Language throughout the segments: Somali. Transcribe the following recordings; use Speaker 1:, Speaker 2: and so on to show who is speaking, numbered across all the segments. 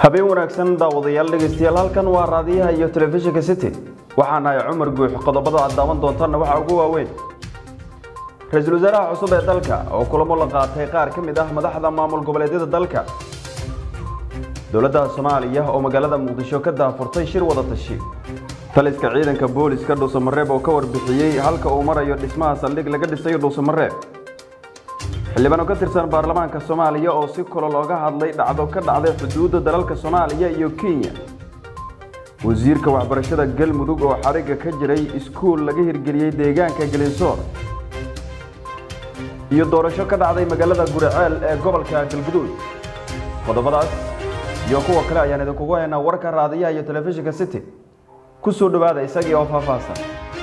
Speaker 1: habeen wanaagsan daawadayaal dhegaystayaal halkan waa raadiyaha iyo telefishinka city waxaan nahay cumar guux qodobada aad daawan doontaanna waxaa ugu waaweyn ra-iisul wasaaraha cusub ee dalka oo kulamo la qaatay qaar ka mid ah madaxda maamul goboleedyada dalka dowladda soomaaliya oo magaalada muqdisho ka daafurtay shir wada tashi taliska ciidanka booliska dhuusamareeb oo ka warbixiyey halka uu marayo dhismaha saldhig laga dhisayo dhuusamareeb xildhibaan oo ka tirsan baarlamaanka soomaaliya oo si kolo looga hadlay dhacdo ka dhacday xuduudda dalalka soomaaliya iyo kenya wasiirka waxbarashada galmudug oo xadhigga ka jiray iskuul laga hirgeliyey deegaanka gelinsoor iyo doorasho ka dhacday magaalada guriceel ee gobolka galguduud qodobadaas iyo kuwa kale ayaan idinkugu haynaa warka raadiyaha iyo telefishinka city ku soo dhowaada isagii oo faahfaahsan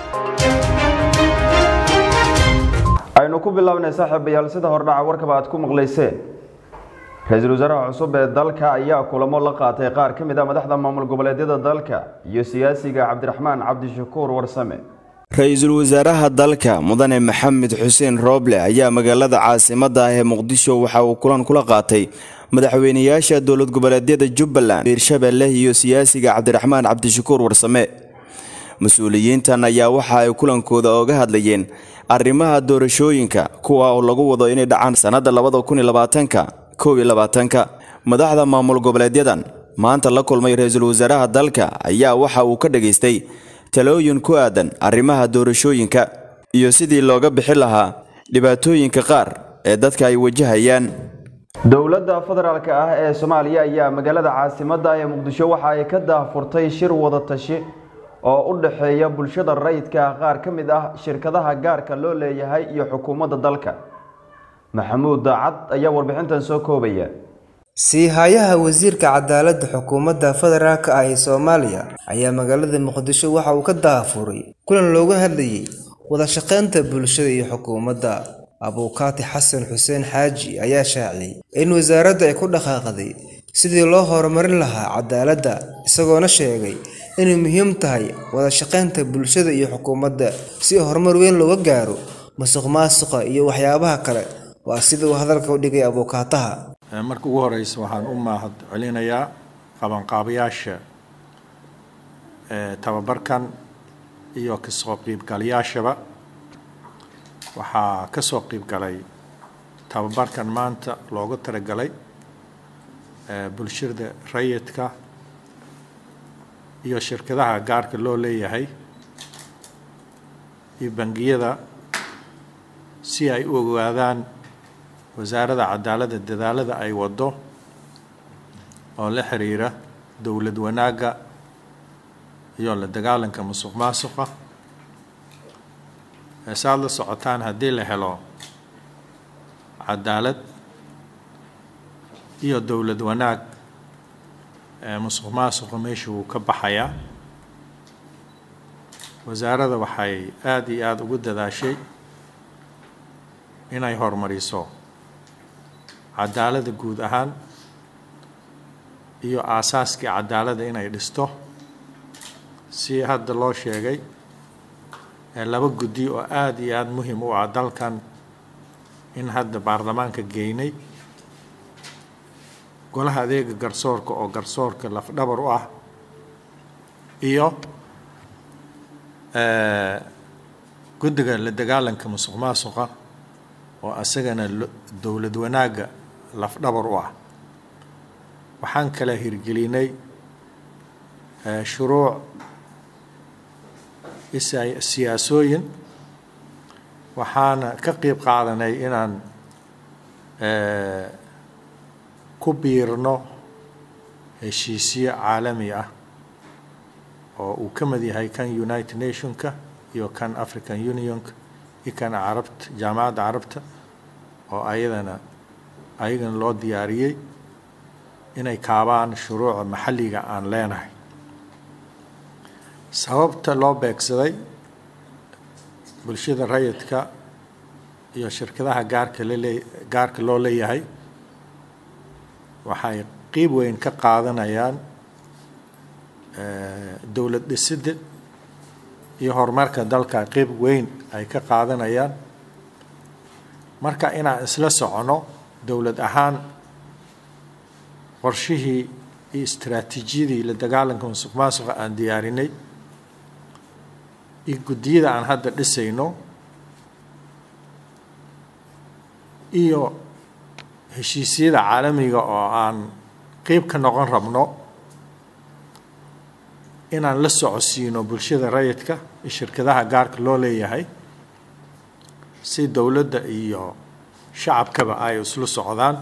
Speaker 1: aynu ku bilaabnay saaxiibayaal sida hordhaca warkaba aad ku maqlayseen ra-iisul wasaaraha cusub ee dalka ayaa kulamo la qaatay qaar ka mid ah madaxda maamul goboleedyada dalka iyo siyaasiga cabdiraxmaan cabdishakuur warsame
Speaker 2: ra-iisul wasaaraha dalka mudane maxamed xuseen rooble ayaa magaalada caasimadda ah ee muqdisho waxa uu kulan kula qaatay madaxweynayaasha dowlad goboleedyada jubbaland hiirshabelle iyo siyaasiga cabdiraxmaan cabdishakuur warsame mas-uuliyiintan ayaa waxa ay kulankooda oga hadlayeen arrimaha doorashooyinka kuwa oo lagu wado inay dhacaan sannadda labada kun iyo labaatanka kow iyo labaatanka madaxda maamul goboleedyadan maanta la kulmay ra-iisul wasaaraha dalka ayaa waxa uu ka dhageystay talooyin ku aadan arrimaha doorashooyinka iyo sidii looga bixi lahaa dhibaatooyinka qaar ee dadka ay wajahayaan
Speaker 1: dowladda federaalk ah ee soomaaliya ayaa magaalada caasimadda ee muqdisho waxa ay ka daafurtay shir wada tashi oo u dhexeeya bulshada rayidka qaar ka mid ah shirkadaha gaarka loo leeyahay iyo xukuumadda dalka maxamuud daacad ayaa warbixintan soo koobaya
Speaker 3: sii-haayaha wasiirka cadaaladda xukuumadda federaalk ah ee soomaaliya ayaa magaalada muqdisho waxa uu ka daafuray kulan looga hadlayay wada shaqaynta bulshada iyo xukuumadda abuukaati xasan xuseen xaaji ayaa shaaciyey in wasaaradda ay ku dhaqaaqday sidii loo horumarin lahaa cadaaladda isagoona sheegay inay muhiim tahay wada shaqaynta bulshada iyo xukuumadda si horumar weyn looga gaaro musuq maasuqa iyo waxyaabaha kale waa sida uu hadalka u dhigay abuukaataha
Speaker 4: marka ugu horeysa waxaan u mahad celinayaa qabanqaabayaasha tababarkan iyo kasoo qiibgalayaashaba waxaa kasoo qiibgalay tababarkan maanta loogu talagalay bulshada rayidka iyo shirkadaha gaarka loo leeyahay iyo bangiyada si ay u ogaadaan wasaaradda cadaaladda dadaalada ay waddo oo la xiriira dowlad wanaagga iyo la dagaalanka musuq maasuqa saaad la socotaan haddii la helo cadaalad iyo dowlad wanaag musuq maasuqa meesha wuu ka baxayaa wasaaradda waxay aada iyo aada ugu dadaashay inay horumariso cadaaladda guud ahaan iyo aasaaskii cadaaladda inay dhisto si hadda loo sheegay laba guddi oo aada iyo aada muhim u ah dalkan in hadda baarlamaanka geynay golaha adeega garsoorka oo garsoorka lafdhabar u ah iyo guddiga la dagaalanka musuq maasuqa oo asagana dowlad wanaagga lafdhabar u ah waxaan kala hirgelinay shuruuc siyaasooyin waxaana ka qeyb qaadanay inaan ku biirno heshiisyo caalami ah oo uu ka mid yahay kan united nationka iyo kan african unionka iyo kan carabta jaamacadda carabta oo ayadana ayagana loo diyaariyey inay kaabaan shuruuca maxalliga aan leenahay sababta loo beegsaday bulshada rayidka iyo shirkadaha gaarka lalee gaarka loo leeyahay waxay qiib weyn ka qaadanayaan dowlad dhisidda iyo horumarka dalka qiib weyn ay ka qaadanayaan marka inaan isla socono dowlad ahaan qorshihii iyo istaraatiijiyadii la dagaalanka musuq maasuqa aan diyaarinay iyo guddiyada aan hadda dhisayno iyo heshiisyada caalamiga oo aan qeyb ka noqon rabno inaan la socodsiino bulshada rayidka iyo shirkadaha gaarka loo leeyahay si dowladda iyo shacabkaba ay isla socdaan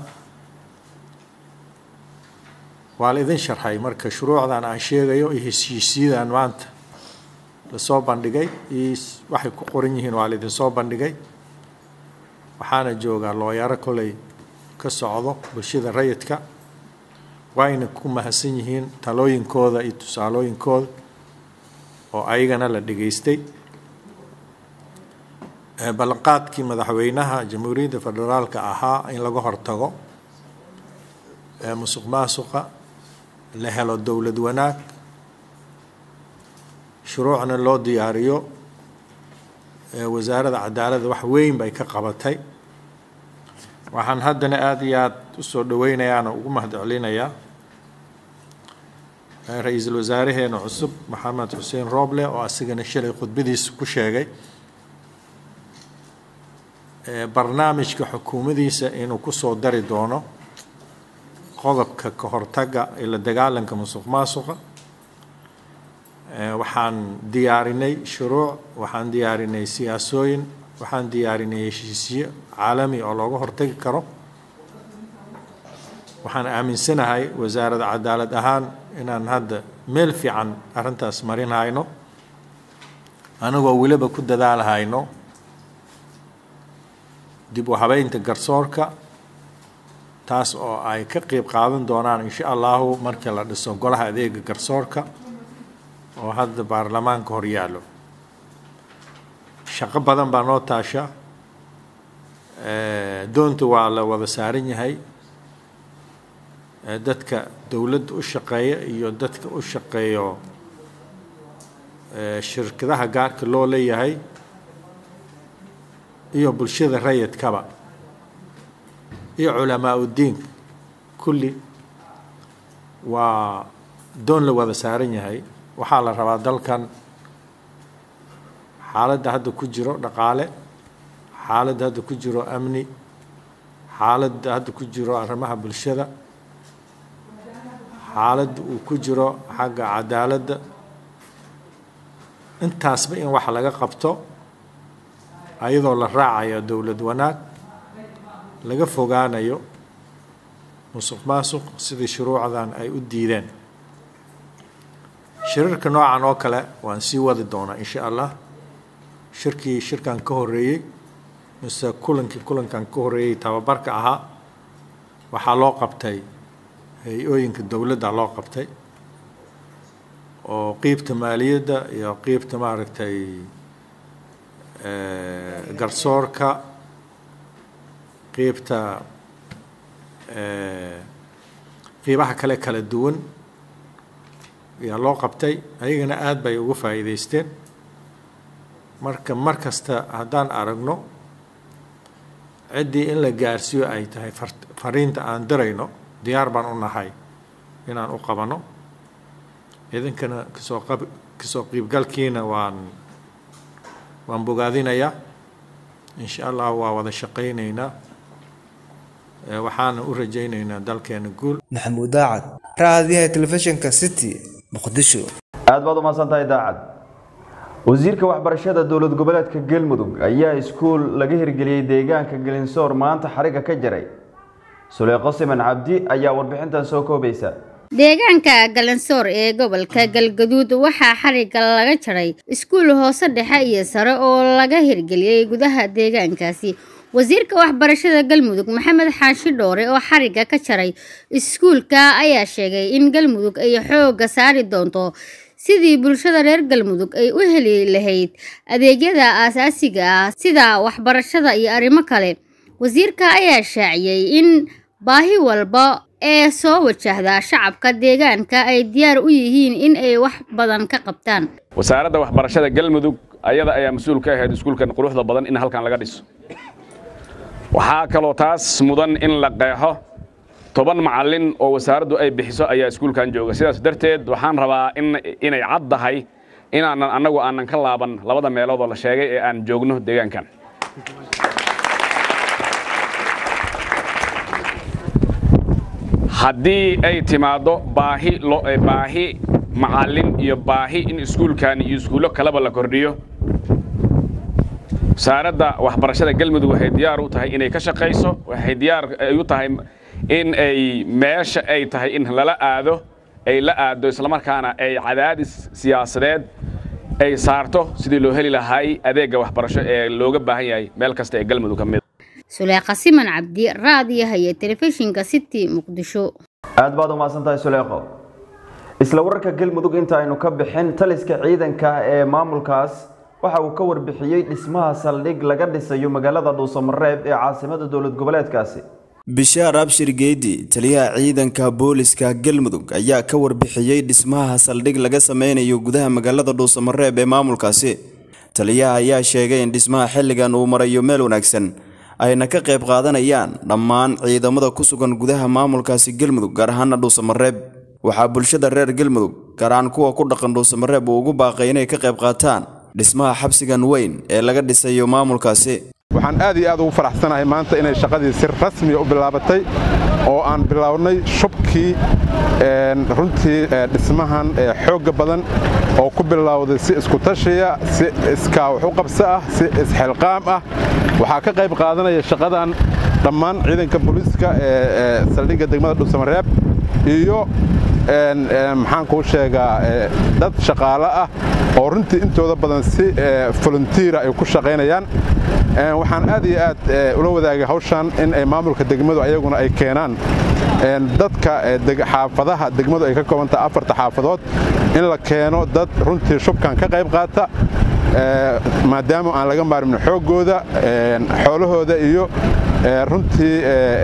Speaker 4: waa la idin sharxay marka shuruucdan aan sheegayo iyo heshiisyadan maanta lasoo bandhigay iyo waxay ku qoran yihiin waa la idinsoo bandhigay waxaana joogaa looyaro koley ka socdo bulshada rayidka waayna ku mahadsan yihiin talooyinkooda iyo tusaalooyinkooda oo ayagana la dhegaystay ballanqaadkii madaxweynaha jamhuuriyadda federaalka ahaa in laga hortago musuq maasuqa la helo dowlad wanaag shuruucna loo diyaariyo wasaaradda cadaaladda wax weyn bay ka qabatay waxaan haddana aada iyo aada usoo dhaweynayaana ugu mahad celinayaa ra-iisul wasaareheena cusub maxamed xuseen rooble oo asigana shalay khudbadiisa ku sheegay barnaamijka xukuumadiisa inuu kusoo dari doono qodobka ka hortaga ee la dagaalanka musuq maasuqa waxaan diyaarinay shuruuc waxaan diyaarinay siyaasooyin waxaan diyaarinay heshiisyo caalami oo looga hortagi karo waxaan aaminsanahay wasaaradda cadaalad ahaan inaan hadda meel fiican arrintaas marin hayno anagoo weliba ku dadaalhayno dib u habeynta garsoorka taas oo ay ka qeyb qaadan doonaan insha allahu markii la dhiso golaha adeega garsoorka oo hadda baarlamaanka hor yaallo shaqo badan baa noo taasha doonta waa la wada saaran yahay dadka dowladda u shaqeeya iyo dadka u shaqeeyo shirkadaha gaarka loo leeyahay iyo bulshada rayidkaba iyo culamaa uddiinka kulli waa doon la wada saaran yahay waxaa la rabaa dalkan xaaladda hadda ku jiro dhaqaale xaaladda hadda ku jiro amni xaaladda hadda ku jiro arrimaha bulshada xaaladda uu ku jiro xagga cadaaladda intaasba in wax laga qabto ayadoo la raacayo dowlad wanaag laga fogaanayo musuq maasuq sidii shuruucdan ay u diideen shirarka noocan oo kale waan sii wadi doonaa insha allah shirkii shirkan ka horeeyey mise kulankii kulankan ka horeeyey tababarka ahaa waxaa loo qabtay hay-ooyinka dowladda loo qabtay oo qiibta maaliyadda iyo qiibta maaragtay garsoorka qiibta qiibaha kale kala duwan ayaa loo qabtay ayagana aada bay uga faa'iidaysteen marka mar kasta haddaan aragno ciddii in la gaarsiiyo ay tahay fariinta aan dirayno diyaar baan u nahay inaan u qabano idinkana kasoo qab kasoo qiibgalkiina waan waan bogaadinayaa insha allah waa wada shaqaynaynaa waxaana u rajaynaynaa dalkeena guul
Speaker 3: maxamuud daacad raadiyaha telefishinka city muqdisho
Speaker 1: aad baad u mahadsantahay daacad wasiirka waxbarashada dowlad goboleedka galmudug ayaa iskuul laga hirgeliyey deegaanka gelinsoor maanta xariga ka jaray suleeqo siman cabdi ayaa warbixintan soo koobaysa
Speaker 5: deegaanka galansoor ee gobolka galgaduud waxaa xariga laga jaray iskuul hoose dhexe iyo sare oo laga hirgeliyey gudaha deegaankaasi wasiirka waxbarashada galmudug maxamed xaashi dhoore oo xariga ka jaray iskuulka ayaa sheegay in galmudug ay xooga saari doonto sidii bulshada reer galmudug ay u heli lahayd adeegyada aasaasiga ah sida waxbarashada iyo arrimo kale wasiirka ayaa shaaciyey in baahi walba ee soo wajahda shacabka deegaanka ay diyaar u yihiin in ay wax badan ka qabtaan
Speaker 6: wasaaradda waxbarashada galmudug ayada ayaa mas-uul ka ahayd iskuulkan quruxda badan in halkan laga dhiso waxaa kaloo taas mudan in la qeexo toban macallin oo wasaaraddu ay bixiso ayaa iskuulkan jooga sidaas darteed waxaan rabaa in inay cad tahay inaanan annagu aanan ka laaban labada meelood oo la sheegay ee aan joogno deegaankan haddii ay timaaddo baahi baahi macallin iyo baahi in iskuulkan iyo iskuullo kaleba la kordhiyo wasaaradda waxbarashada galmudug waxay diyaar u tahay inay ka shaqayso waxay diyaar u tahay in ay meesha ay tahay in lala aado ay la aado islamarkaana ay cadaadis siyaasadeed ay saarto sidii loo heli lahay adeegga waxbarasho ee looga baahan yahay meel kasta ee galmudug ka mid
Speaker 5: suleekha siman cabdi raadiyaha iyo telefishinka city muqdisho
Speaker 1: aad baad umahadsan tahay suleekho isla wararka galmudug inta aynu ka bixin taliska ciidanka ee maamulkaas waxa uu ka warbixiyey dhismaha saldhig laga dhisayo magaalada dhuusamareeb ee caasimada dowlad goboleedkaasi
Speaker 2: bishaar abshir geedi taliyaha ciidanka booliska galmudug ayaa ka warbixiyey dhismaha saldhig laga sameynayo gudaha magaalada dhuusamareeb ee maamulkaasi taliyaha ayaa sheegay in dhismaha xilligan uu marayo meel wanaagsan ayna ka qayb qaadanayaan dhammaan ciidamada ku sugan gudaha maamulkaasi galmudug gaar ahaana dhuusamareeb waxaa bulshada reer galmudug gaar ahaan kuwa ku dhaqan dhuusamareeb uu ugu baaqay inay ka qayb qaataan dhismaha xabsigan weyn ee laga dhisayo maamulkaasi
Speaker 7: waxaan aad iyo aad ugu faraxsanahay maanta inay shaqadii si rasmiya u bilaabatay oo aan bilownay shubkii runtii dhismahan xoogga badan oo ku bilowday si isku tashiya si iskaa wax u qabso ah si isxilqaam ah waxaa ka qayb qaadanaya shaqadan dhammaan ciidanka booliiska ee saldhigga degmada dhuusamareeb iyo maxaan kuu sheegaa dad shaqaale ah oo runtii intooda badan si voluntiira ay ku shaqaynayaan waxaan aad iyo aad ula wadaagay hawshan in ay maamulka degmadu ayaguna ay keenaan dadka xaafadaha degmadu ay ka koobantaha afarta xaafadood in la keeno dad runtii shubkan ka qayb qaata maadaama aan laga maarmin xooggooda xoolahooda iyo runtii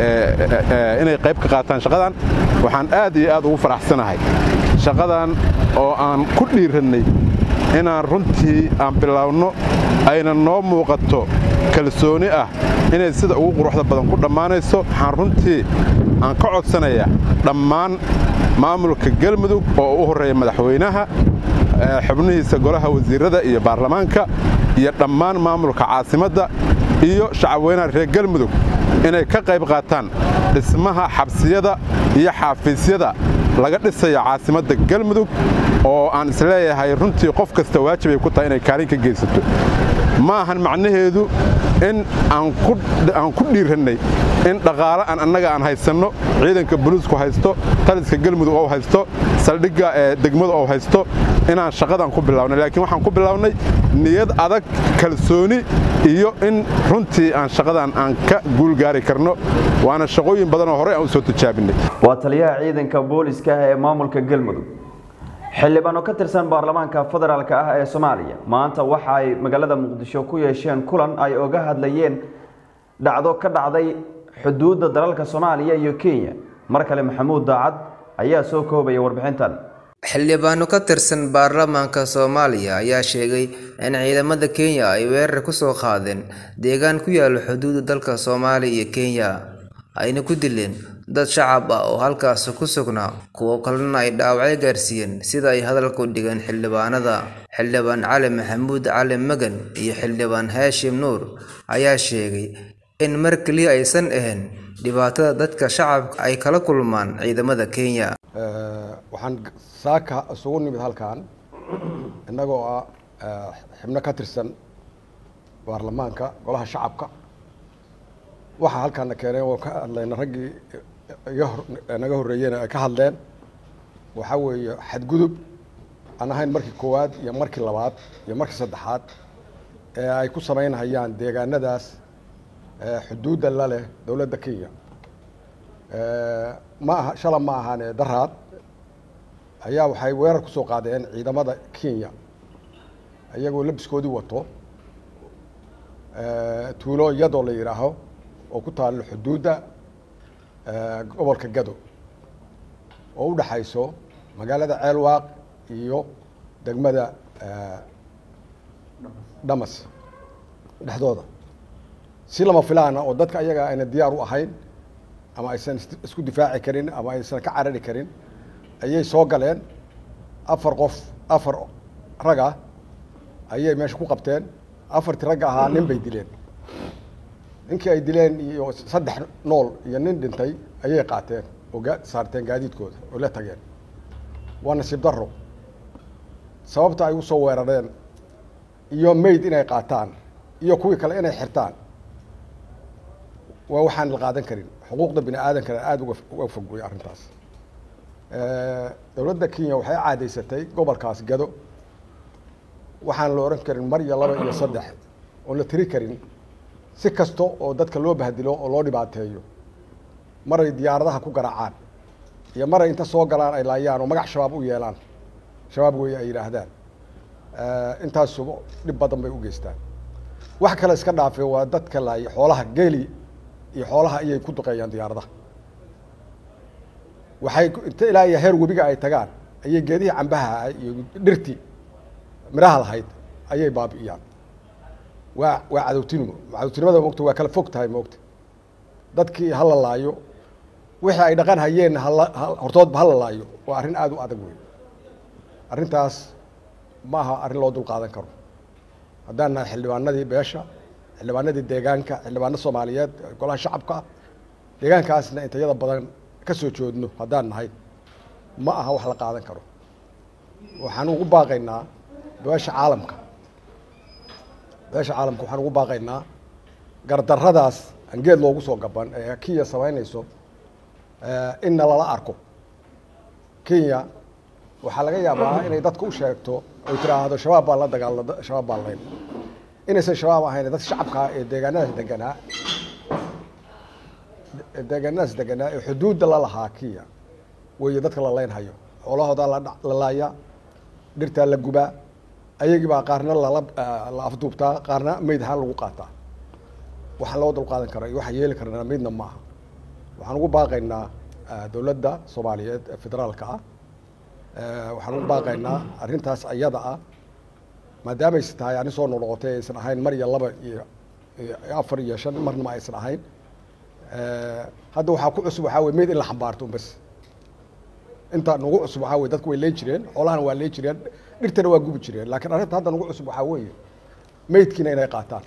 Speaker 7: inay qayb ka qaataan shaqadan waxaan aad iyo aad ugu faraxsanahay shaqadan oo aan ku dhiirannay inaan runtii aan biloawno ayna noo muuqato kalsooni ah inay sida ugu quruxda badan ku dhammaanayso waxaan runtii aan ka codsanayaa dhammaan maamulka galmudug oo u horreeya madaxweynaha xubnihiisa golaha wasiirrada iyo baarlamaanka iyo dhammaan maamulka caasimadda iyo shacabweynaha reer galmudug inay ka qayb qaataan dhismaha xabsiyada iyo xaafiisyada laga dhisayo caasimadda galmudug oo aan isleeyahay runtii qof kasta waajib ay ku tahay inay kaalin ka geysato ma ahan macnaheedu in aan ku dhiirannay in dhaqaale aan annaga aan haysanno ciidanka boliisku haysto taliska galmudug oo haysto saldhigga degmadu oo haysto inaan shaqadan ku bilownay laakiin waxaan ku bilownay niyad adag kalsooni iyo in runtii aan shaqadan aan ka guulgaari karno waana shaqooyin badan oo horey aan u soo tijaabinay
Speaker 1: waa taliyaha ciidanka booliska ee maamulka galmudug xildhibaano ka tirsan baarlamaanka federaalk ah ee soomaaliya maanta waxa ay magaalada muqdisho ku yeesheen kulan ay oga hadlayeen dhacdo ka dhacday xuduudda dalalka soomaaliya iyo kenya mar kale maxamuud daacad ayaa soo koobaya warbixintan
Speaker 3: xildhibaano ka tirsan baarlamaanka soomaaliya ayaa sheegay in ciidamada kenya ay weerar ku soo qaadeen deegaan ku yaala xuduudda dalka soomaaliya iyo kenya ayna ku dileen dad shacab ah oo halkaasi ku sugnaa kuwo kalena ay dhaawacyo gaarsiiyeen sida ay hadalka u dhigeen xildhibaanada xildhibaan cali maxamuud cali magan iyo xildhibaan haashim nuur ayaa sheegay in mar keliya aysan ahayn dhibaatada dadka shacabka ay kala kulmaan ciidamada kenya
Speaker 8: waxaan saaka isugu nimid halkan innagoo ah xibno ka tirsan baarlamaanka golaha shacabka waxaa halkaana keeneen oo ka hadlayna raggii naga horreeyena ay ka hadleen waxaa weeye xadgudub aan ahayn markii koowaad iyo markii labaad iyo markii saddexaad ee ay ku samaynhayaan deegaanadaas xuduudda la leh dowladda kenya ma aha shala ma ahaane daraad ayaa waxay weerar ku soo qaadeen ciidamada kenya iyagoo labiskoodii wato tuulo iyadoo la yidhaaho oo ku taalo xuduudda gobolka gado oo u dhaxayso magaalada ceelwaaq iyo degmada dhamas dhexdooda si lama filaana oo dadka ayaga ayna diyaar u ahayn ama aysan isku difaaci karin ama aysan ka carari karin ayay soo galeen afar qof afar rag ah ayay meesha ku qabteen afartii ragga ahaa nin bay dileen ninkii ay dileen iyo saddex nool iyo nin dhintay ayay qaateen oo gaa saarteen gaadiidkooda oo la tageen waa nasiib darro sababta ay usoo weerareen iyo mayd inay qaataan iyo kuwii kale inay xirtaan waa waxaan la qaadan karin xuquuqda bini aadankana aada uga uga fog wey arrintaas dowladda kenya waxay caadaysatay gobolkaas gado waxaan la ohan karin mar iyo laba iyo saddex oon la tiri karin si kasta oo dadka loo bahdilo oo loo dhibaateeyo maray diyaaradaha ku garaacaan iyo maray inta soo galaan ay laayaan oo magac shabaab u yeelaan shabaab wey ay yidhaahdaan intaasuba dhib badan bay u geystaan wax kale iska dhaafe waa dadka laaya xoolaha geeli iyo xoolaha ayay ku duqeeyaan diyaaradaha waxay inta ilaa iyo heer webiga ay tagaan ayay geedihii cambaha iyo dhirtii midhaha lahayd ayay baabi'iyaan waa waa cadowtinimo cadowtinimada moogta waa kala fog tahay moogta dadkii hala laayo wixii ay dhaqan hayeen hala hortoodba hala laayo waa arrin aada u adag wey arrintaas ma aha arrin loo dul qaadan karo haddaan nahay xildhibaanadii beesha xildhibaanadii deegaanka xildhibaano soomaaliyeed golaha shacabka ah deegaankaasna intayada badan ka soo joodno haddaan nahay ma aha wax la qaadan karo waxaan ugu baaqaynaa beesha caalamka beesha caalamka waxaan ugu baaqaynaa gardarradaas aan geed loogu soo gaban ee kenya samaynayso inna lala arko kenya waxaa laga yaabaa inay dadka u sheegto oy tiraahdo shabaab baan la dagaal shabaab baan layn inaysan shabaab ahayn dad shacabkaa ee deegaanadaas deganaa deegaanadaas deganaa ee xuduudda la lahaa kenya weeye dadka la leynhayo xoolahoodaa la laaya dhirtaa la gubaa ayagii baa qaarna lala la afduubtaa qaarna meyd ahaan lagu qaataa waxaan loo dulqaadan kara iyo waxaan yeeli karnaa midna ma aha waxaan ugu baaqaynaa dowladda soomaaliyeed ee federaalka ah waxaan ugu baaqaynaa arrintaas ayada ah maadaamay tahay ani soo noqnoqotay aysan ahayn mar iyo laba iyo afar iyo shan marna ma aysan ahayn hadda waxaa ku cusub waxaa wey meyd in la xambaarto un bas inta nagu cusub waxaa wey dadku way leen jireen xoolahana waa leen jireen dhirtana waa gubi jireen laakiin arrinta hadda nagu cusub waxaa weeye meydkiina inay qaataan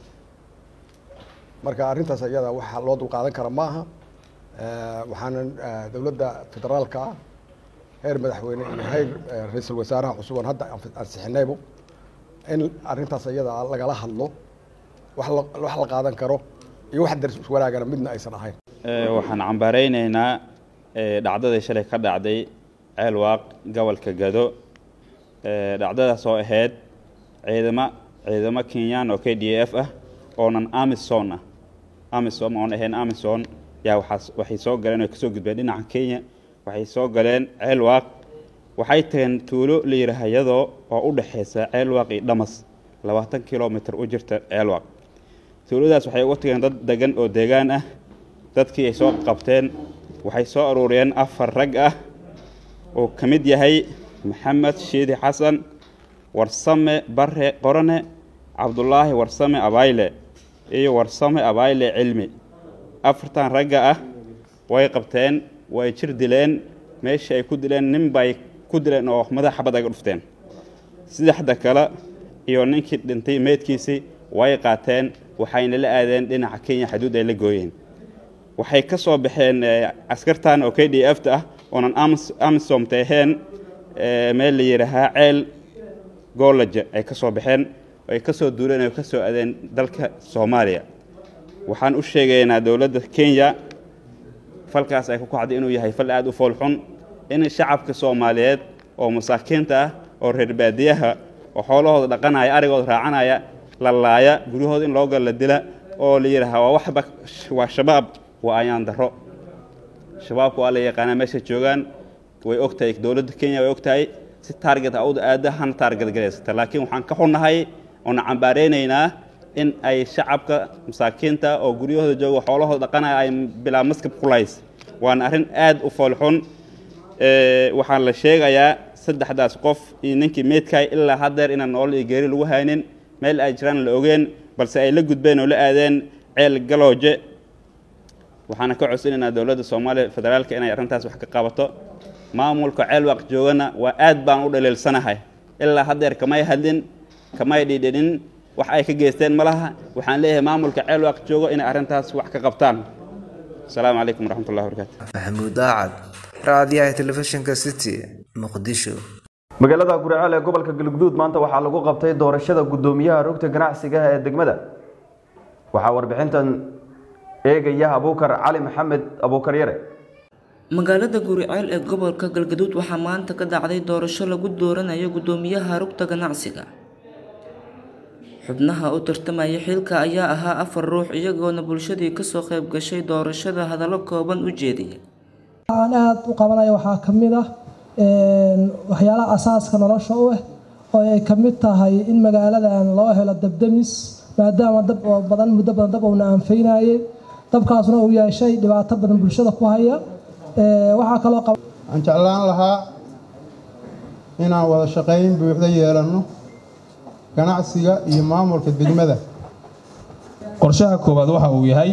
Speaker 8: marka arrintaas ayada waxa loo dulqaadan kara ma aha waxaanan dowladda federaalka ah heer madaxweyne iyo heer ra-iisul wasaaraha cusub oon hadda ansixinaybo in arrintaas iyada lagala hadlo wax la wax la qaadan karo iyo wax daris wanaagana midna aysan ahayn
Speaker 9: waxaan cambaaraynaynaa dhacdadii shalay ka dhacday ceelwaaq gobolka gado dhacdadaas oo ahayd ciidamo ciidamo kenyaan oo k d f ah oonan amison ah amison oon ahayn amison yaa waxaas waxay soo galeen oo kasoo gudbeen dhinaca kenya waxay soo galeen ceelwaaq waxay tageen tuulo la yidhaaha iyadoo oo u dhexaysa ceelwaaq iyo dhamas labaatan kilomitr u jirta ceelwaaq tuuladaas waxay uga tageen dad degan oo deegaan ah dadkii ay soo qabteen waxay soo aruuriyeen afar rag ah oo ka mid yahay maxamed shiidi xasan warsame bare qorane cabdulaahi warsame abayle iyo warsame abayle cilmi afartan ragga ah way qabteen way jir dileen meeshii ay ku dileen nin bay ku dileen oo madaxa xabad aga dhufteen saddexda kale iyo ninkii dhintay meydkiisii way qaateen waxayna la aadeen dhinaca kenya xaduud ay la gooyeen waxay ka soo baxeen caskartan oo k d f ta ah oonan amisomta ahayn meel la yidhaahaa ceel goolaja ay ka soo baxeen ay ka soo duuleen oo ka soo adeen dalka soomaaliya waxaan u sheegaynaa dowladda kenya falkaas ay ku kacday inuu yahay fal aada u foolxun in shacabka soomaaliyeed oo masaakiinta ah oo reer baadiyaha oo xoolahooda dhaqanaya arigooda raacanaya la laaya guryahooda in loo gala la dila oo la yidhaaha waa waxba waa shabaab waa ayaan darro shabaabka waa la yaqaanaa meesha joogaan way og tahay dowladda kenya way og tahay si taarget awda aada hana taarget galaysata laakiin waxaan ka xunnahay oona cambaaraynaynaa in ay shacabka masaakiinta oo guryahooda jooga xoolahooda dhaqanaya ay bilaa maskab kulays waana arrin aad u foolxun waxaan la sheegayaa saddexdaas qof iyo ninkii meydkaay ilaa haddeer inaan nool iyo geeri lagu haynin meel ay jiraan la ogeen balse ay la gudbeen oo la aadeen ceel galooje waxaana ka codsanaynaa dowladda soomaaliya federaalka inay arrintaas wax ka qabato maamulka ceelwaaq joogana waa aad baan u dhaliilsanahay ilaa haddeer kamay hadlin kamay dhidhinin wax ay ka geysteen ma laha waxaan leeyahay maamulka ceelwaaq joogo inay arrintaas wax ka qabtaan asalaamu calaykum waraxmatullahi wabarakaatu
Speaker 3: maxamuud aacad raadiyaha telefishinka city muqdisho
Speaker 1: magaalada guriceel ee gobolka galguduud maanta waxaa lagu qabtay doorashada guddoomiyaha rugta ganacsiga ee degmada waxaa warbixintan eegaya abuukar cali maxamed abuukar yare
Speaker 10: magaalada guriceel ee gobolka galgaduud waxaa maanta ka dhacday doorasho lagu dooranayo guddoomiyaha rugta ganacsiga xubnaha u tartamaya xilka ayaa ahaa afar ruux iyagoona bulshadii kasoo qayb gashay doorashada hadallo kooban u jeediyay
Speaker 11: aan aada u qabanaya waxaa ka mid ah waxyaalaha asaaska nolosha u ah oo ay ka mid tahay in magaaladan loo helo dabdamis maadaama dab oo badan muddo badan dab uuna anfaynayay dabkaasna uu yeeshay dhibaato badan bulshada ku haya waxaa kaloo
Speaker 12: waxaan jeclaan lahaa inaan wada shaqayn buuxda yeelanno ganacsiga iyo maamulka degmada
Speaker 13: qorshaha koowaad waxa uu yahay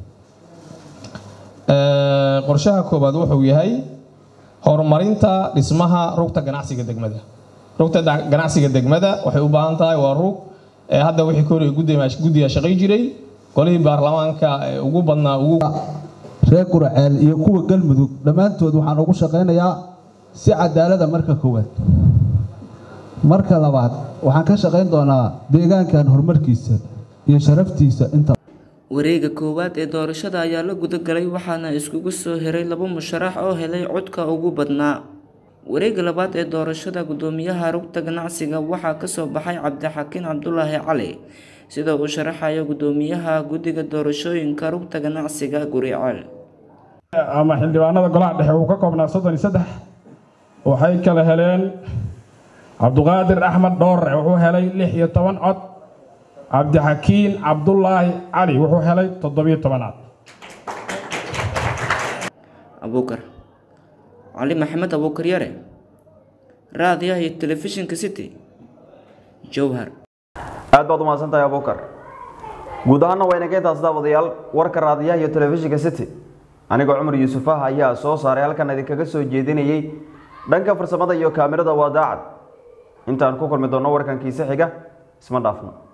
Speaker 13: qorshaha koowaad wuxuu yahay horumarinta dhismaha rugta ganacsiga degmada rugta ganacsiga degmada waxay u baahan tahay waa rug hadda wixii ka horey guddiga shaqay jiray golihii baarlamaanka ugu badnaa ugu
Speaker 14: reer guraceel iyo kuwa galmudug dhammaantood waxaan ugu shaqaynayaa si cadaalada marka koowaad marka labaad waxaan ka shaqayn doonaa deegaankan horumarkiisa iyo sharaftiisa inta
Speaker 10: wareega koowaad ee doorashada ayaa la gudagalay waxaana iskugu soo heray laba musharax oo helay codka ugu badnaa wareega labaad ee doorashada guddoomiyaha rugta ganacsiga waxaa kasoo baxay cabdixakiin cabdulaahi cali sida uu sharaxayo guddoomiyaha guddiga doorashooyinka rugta ganacsiga guriceel
Speaker 15: ama xildhibaanada golaha dhexe uu ka koobnaa soddon iyo saddex waxay kala heleen cabduqaadir axmed dhoorre wuxuu helay lix iyo toban cod cabdixakiin cabdulaahi cali wuxuu helay toddobiyo tobanaad
Speaker 10: abuukar cali maxamed abuukar yare raadiyaha iyo telefishinka city jowhar
Speaker 1: aad baad u mahadsan tahay abuukar guud ahaana waa inaga intaas daawadayaal warka raadiyaha iyo telefishinka city anigoo cumar yuusuf ah ayaa soo saaray halkan idinkaga soo jeedinayay dhanka farsamada iyo kaamirada waa daacad intaan ku kulmi doonno warkankiisa xiga isma dhaafno